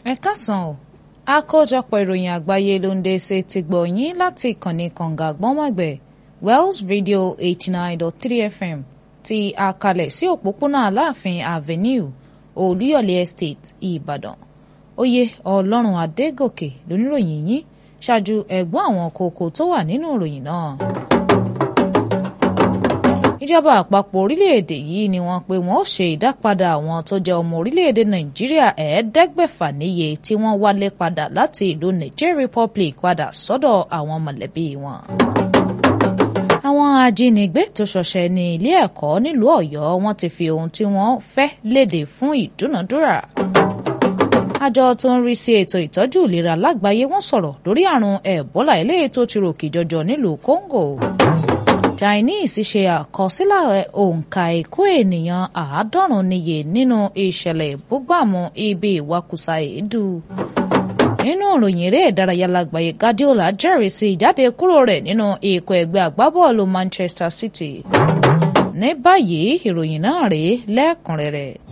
ẹ káàsán o àkójọpọ̀ ìròyìn àgbáyé ló ń dé ṣe ti gbọ̀ yín láti ìkànnì kànga gbọ́nmọ̀gbẹ̀ Wells Radio eighty nine dot three FM ti àkàlẹ̀ sí òpópónà Aláàfin Avenue Olúyọ̀lé Estate Ìbàdàn oyè Ọlọ́run Adégòkè lóníròyìn yín ṣáájú ẹ̀gbọ́n àwọn kókó tó wà nínú ìròyìn náà ìjọba àpapọ̀ orílẹ̀-èdè yìí ni wọ́n pé wọ́n ó ṣe ìdápadà àwọn tó jẹ́ ọmọ orílẹ̀-èdè nàìjíríà ẹ̀ẹ́dẹ́gbẹ̀fà níye tí wọ́n wálé padà láti ìlú niger republic padà sọ́dọ̀ àwọn mọ̀lẹ́bí wọn. àwọn ajínigbé tó ṣọṣẹ́ ní ilé ẹ̀kọ́ nílùú ọ̀yọ́ wọ́n ti fi ohun tí wọ́n fẹ́ léde fún ìdúnàdúrà. àjọ tó ń rí sí ètò ìtọ́jú ìlera lágbàáyé wọ́n sọ̀rọ̀ lórí àrùn ẹ̀bólà eléyìí tó ti ròkè jọjọ nílùú congo. Chinese ṣe àkọsílẹ̀ òǹkà ikú ènìyàn àádọ́rùn níye nínú ìṣẹ̀lẹ̀ ìbúgbàmù ibi ìwakùsà èédú. nínú ìròyìn eré ìdárayá lágbàáyé Guardiola jẹ́rìí sí ìjáde kúrò rẹ̀ nínú ikọ̀ ẹgbẹ́ agbábọ́ọ̀lù Manchester City. ní báyìí ìròyìn náà rèé lẹ́kùnrẹ́rẹ́.